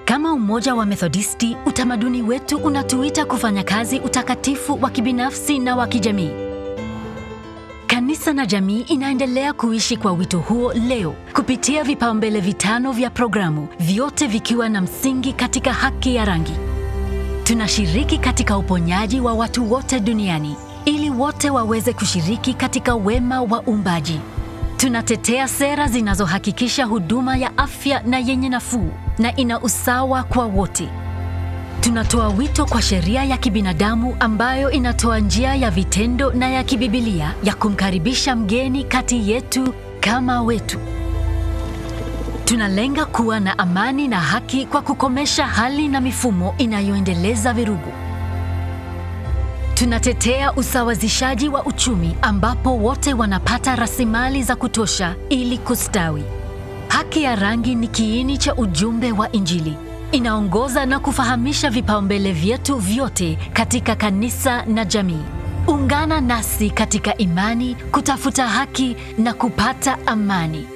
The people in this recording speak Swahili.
Kama umoja wa Methodisti, utamaduni wetu unatuita kufanya kazi utakatifu wa kibinafsi na wa kijamii. Kanisa na jamii inaendelea kuishi kwa wito huo leo kupitia vipaumbele vitano vya programu, vyote vikiwa na msingi katika haki ya rangi. Tunashiriki katika uponyaji wa watu wote duniani ili wote waweze kushiriki katika wema wa uumbaji. Tunatetea sera zinazohakikisha huduma ya afya na yenye nafuu na ina usawa kwa wote. Tunatoa wito kwa sheria ya kibinadamu ambayo inatoa njia ya vitendo na ya kibibilia ya kumkaribisha mgeni kati yetu kama wetu. Tunalenga kuwa na amani na haki kwa kukomesha hali na mifumo inayoendeleza virugu. Tunatetea usawazishaji wa uchumi ambapo wote wanapata rasilimali za kutosha ili kustawi. Haki ya rangi ni kiini cha ujumbe wa Injili. Inaongoza na kufahamisha vipaumbele vyetu vyote katika kanisa na jamii. Ungana nasi katika imani, kutafuta haki na kupata amani.